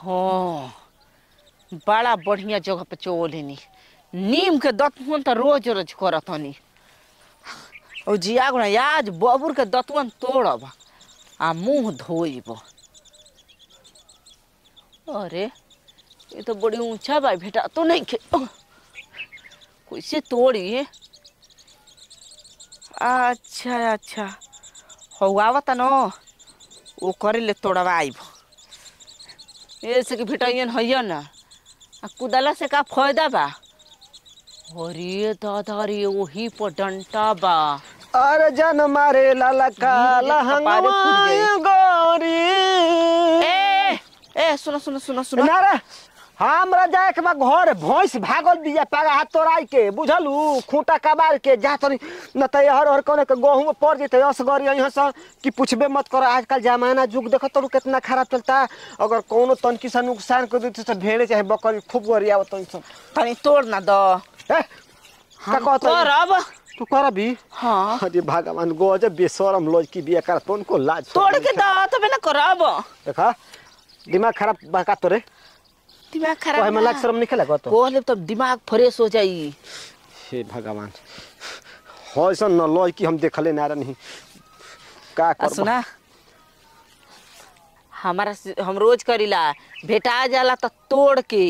हाँ बड़ा बढ़िया जगह पे चोलेनी नीम के दतवन तो रोज रोज करत हनी और जिया गुना आज बबुर के दतवन तोड़ब आ मुंह धोइब अरे ये तो बड़ी ऊंचा बा बेटा तो नहीं खे कैसे तोड़ी अच्छा अच्छा हो आवत न वो करे ले तोड़वाइब ऐसे कि भिटाइयन हैया ना आ कुदला से का फायदा बा अरे दादा रे वही पर डंटा बा अरे जन मारे लाला काला कपारे फूट गई। हंगवा गोरी ए ए सुनो सुनो सुनो सुनो ना रे हमरा जाए के बा घर भैंस भागल बिया पागा हाथ तोड़ाई के बुझलू खूंटा कबार के जा तनी न त हर हर कोने के गहूं में पड़ जते असगरी यहाँ से कि पूछबे मत करो आजकल जमाना जुग देखो तो कितना खराब चलता अगर कोनो तनकी सा नुकसान कर देते तो भेड़े चाहे बकरी खूब गरिया तनी सब तनी तोड़ ना दो ए का कहत करब तू करबी हाँ अरे भगवान गजब बेशरम लोज की बिया कर तो उनको लाज शरम तोड़ के दो तबे ना करब देखा दिमाग खराब बका तोरे दिमाग कहे खराब में लाज शरम निकले तो बोले तो दिमाग फ्रेश हो जाई हे भगवान हो ऐसा न लोज की हम देखले ना रही का आ कर सुना हमारा से- हम रोज करीला भेटा जाला तो तोड़ के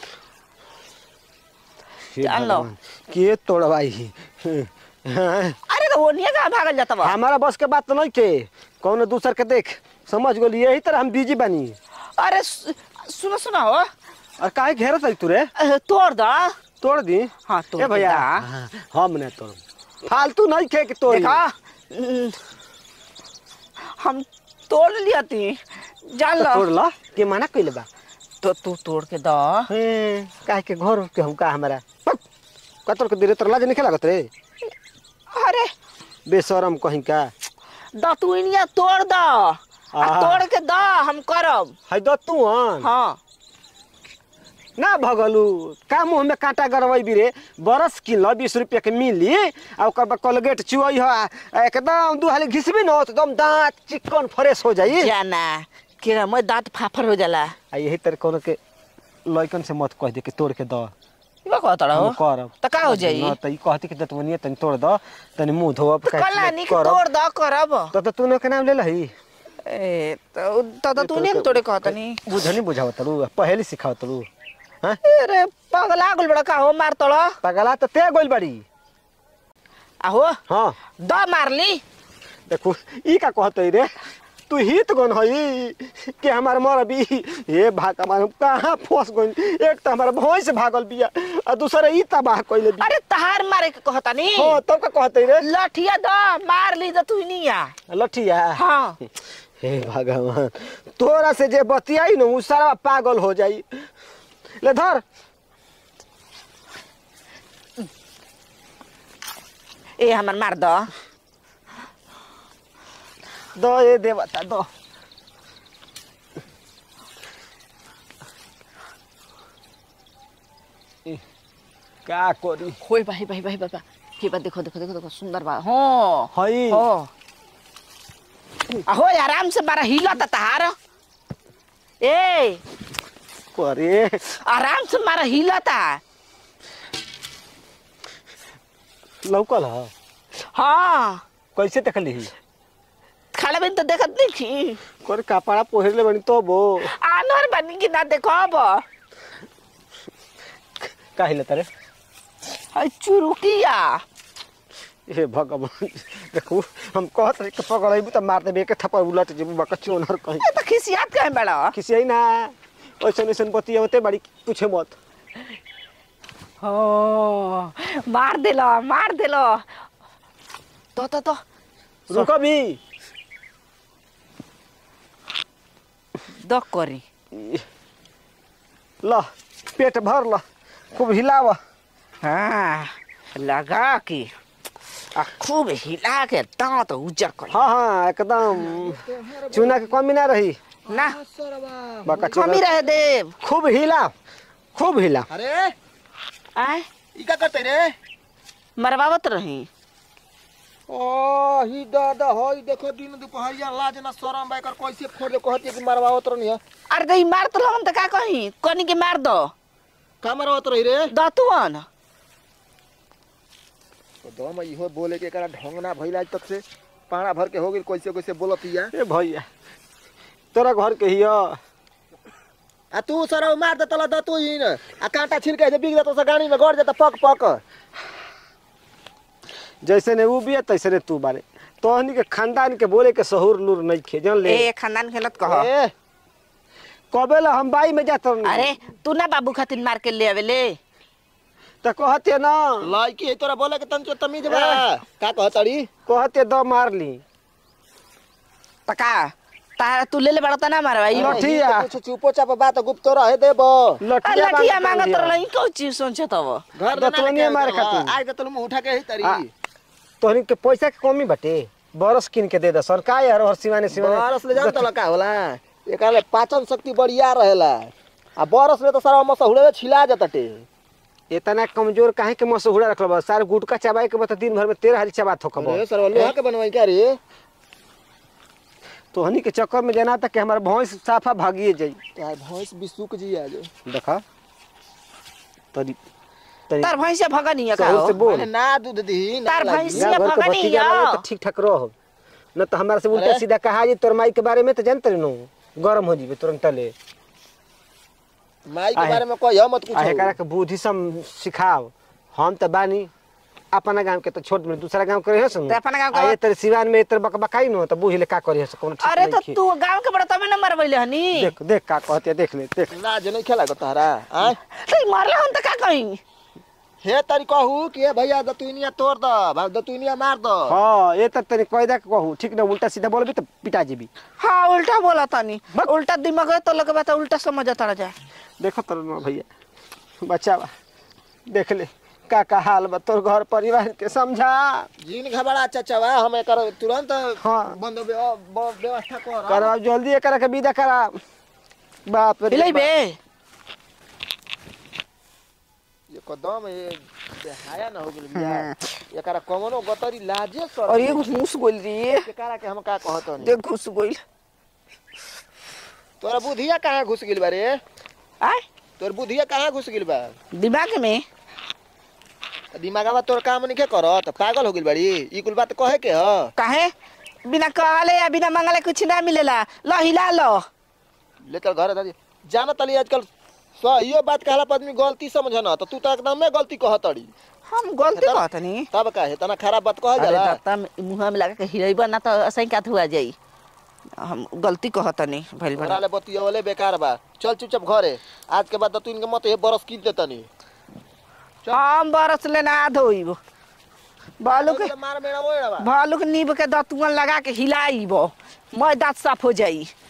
जान लो। के तोड़वाई हाँ, अरे तो वो नहीं कहाँ भागल जाता बा हमारा बस के बात तो नहीं के कौन दूसर के देख समझ गोली यही तरह हम बिजी बनी अरे सु- सुनो सुनो हो और काहे घेरत है तू रे अ, तोड़ दो तोड़ दी हाँ तोड़ ए भैया दा। हाँ, हम ने तोड़ फालतू नहीं खे कि तोड़ देखा हम्म, हम तोड़ लिया थी जान लो तोड़ ला के मना कइले बा तो तू तोड़ के दो हे, काहे के घर के हम का हमारा पक, का तोड़ के दे रे तोर लाज नहीं लागत रे अरे बेशरम कहीं का दो तू इनिया तोड़ दो आ आहा। तोड़ के दो हम करब है दो तू हन हाँ ना भगलू का मुंह में कांटा गरवई भी रे बरस किलो बीस रुपया के मिली आ ओकर बाद कोलगेट चुअई हो आ एकदम दू हाली घिसबी न तो एकदम दांत चिकन फ्रेश हो जाई जाना केरा मैं दांत फाफर हो जाला आ यही तरह कोनो के लइकन से मत कह दे कि तोड़ के दो इबा कहत हम रहो करब त का हो जाई न त ई कहती कि दतवनिया तनी तोड़ दो तनी मुंह धोब तो कला नहीं तोड़ दो करब तो तो तूने के नाम ले लही ए तो तो तो तू नहीं तोड़े कहत नहीं बुझनी बुझाव तरू पहले सिखाव तरू हाँ अरे पगला गुल बड़ा का हो मार तोड़ पगला तो ते गोल बड़ी आहो हाँ द मारली देखो ई का कहत रे तू हित गन हई कि हमार मर भी हे भगवान हम कहाँ फंस गइल एक तो हमार भैंस भागल बिया आ दूसरा ई तबाह कइले बिया अरे तहार मारे के कहता नहीं हाँ तब का कहत रे लठिया द मार ली तो तू नहीं आ लठिया हाँ हे भगवान तोरा से जे बतियाई न उ सारा पागल हो जाई ले धर ए हमर मार द दो ए देवता दो ए, का करी होय भाई भाई भाई बाबा के बा देखो देखो देखो देखो सुंदर बा हाँ हई हो आहो आराम से मारा हिला त तहार ए करे आराम से मारा हिला ता लौकल ह हाँ कैसे देखली खाले बिन तो देखत नहीं थी करे कपड़ा पहिरले बनी तो बो आनर बनी कि ना देखो अब काहिले तरे हाय चुरुकिया हे भगवान देखू हम कहत रही कि पकड़ाइबू त मार देबे के थप्पड़ उलट जेबू बका चोनर कहीं ए तो खिसियात कहे बड़ा किसी आई ना ऐसन ऐसन बतियावते बड़ी पूछे मत हो मार देलो मार देलो तो तो तो रुक भी दक करी ल पेट भर ल खूब हिलाव हाँ लगा के आ खूब हिला के दांत उजर कर हाँ हाँ एकदम चूना के कमी ना रही ना बका कमी चूना रहे देव खूब हिला खूब हिला अरे आय ई का करते रे मरवावत रही ओ ही दादा होई देखो दिन दुपहरिया लाज ना शरम बाइकर कैसे फोड़ दे कहती कि मरवावत रहनी है अरे दही मार तो लगन त का कही कनी के मार दो का मरवावत रही रे दतुअन तो दम इहो बोले के एकरा ढंग ना भइल आज तक से पाड़ा भर के हो गेल कैसे कैसे बोलतिया ए भैया तोरा घर के हिया आ तू सरौ मार दे तला द तू ही न आ कांटा छिलके जे बिग दे तो से गाड़ी में गड़ जाता पक पक जैसे ने ऊ बिया तैसे ने तू बारे तोहनी के खानदान के बोले के सहूर लूर नहीं खे जान ले ए खानदान खेलत कह ए कबे ला हम बाई में जात अरे तू ना बाबू खातिर मार के ले आवेले त कहते ना लड़की है तोरा बोले के तंत्र तमीज बा का कहतड़ी कहते द मार ली पका तारा तू ले ले बड़ा त ना मारवा ई लठिया। कुछ चुपो चाप बात गुप्त रहे देबो लठिया लठिया मांगत मांगत रहिया। रही को चीज सोचे तब घर दतवनिया मार खातिर। आज दतल मुंह उठा के ही आ, तरी तोहनी के पैसा के कमी बटे बरस किन के दे द सरकार यार हर सिवाने सिवाने बरस ले जान तला का होला एकरा पाचन शक्ति बढ़िया रहेला आ बरस ले तो सारा मसहुड़े छिला जाताटे इतना कमजोर काहे के मसहुड़ा रखल बा सार गुटका चबाए के बता दिन भर में तेरह हाली चबात हो अरे सर लोहा के बनवाई क्या रे तोहनी के चक्कर में जना तक कि हमार भैंस साफा भागिए जाई यार भैंस भी सूख जी आज देखा तरी तरी तार भैंसे भगनी का सहू हो से बोल मैंने ना दूध दी ना तार लागी। भैंस- गाँव घर के भगनी भतीजा या। लगे तो ठीक ठाक रहो न तो हमारे से उल्टा अरे। सीधा कहा जी तोर माई के बारे में तो जानते नो गरम हो जीबे तुरंत ले माई के आहे। बारे में कहियो मत आ एकरा कुछ के बुद्धि सम सिखाओ हम तो बानी अपना गांव के तो छोट में दूसरा गांव करे हस तो अपना गाँव आ के- ये तर सिवान में तर बकबकाई नो तो बुझले का करे हस कोनो ठीक अरे तो नहीं तू गांव के बड़ा तबे न मरवैले हनी देख देख का कहते देख ले देख लाज नहीं खेला को तारा आय तो मारले हन त का कही हे तारी कहू कि ए भैया दतुनिया तोड़ द भाई दतुनिया मार द हां ये तर तनी कयदा के कहू ठीक ना उल्टा सीधा बोलबी तो पिटा जेबी हाँ उल्टा बोला तनी उल्टा दिमाग है तो लगे बात उल्टा समझ तड़ा जा देखो तर ना भैया बच्चा देख ले का का हाल बा तोर घर परिवार के समझा जिन घबरा चचवा हम एकर तुरंत हाँ। बंद व्य- ब- व्यवस्था कर करा जल्दी एकरा के विदा करा बाप रे हिलै बे ये कदम ये बेहाया ना हो गेल बिया एकरा कमनो गतरी लाजे सर और ये घुस गोल रे एकरा के हम का कहत नहीं देख घुस गोल तोरा बुधिया कहाँ घुस गेल बा रे आय तोर बुधिया कहाँ घुस गेल बा दिमाग में दिमागवा तोर काम नहीं करत पागल हो गेल बाड़ी ई कुल बात कहे के ह काहे बिना कहले या बिना मंगले कुछ ना मिलेला लो हिला लो लेकर घर दादी जाना तली आजकल सही बात कहला पर आदमी गलती समझना तो तू तो एकदम में गलती कहतड़ी हम गलती कहतनी तब का है तना खराब बात कह अरे जाला दाता मुंह में लगा के हिलैबा ना तो असही का हुआ जाई हम गलती कहतनी भइल तोरा बड़ा ले बतियवले बेकार बा चल चुपचाप घरे आज के बाद तो इनके मत ये बरस कीन देतनी हम बरस ले ना धोइब बालू के मार मेरा मोड़ा बा भालू के नीब के दतुअन लगा के हिलाइब मैं दांत साफ हो जाई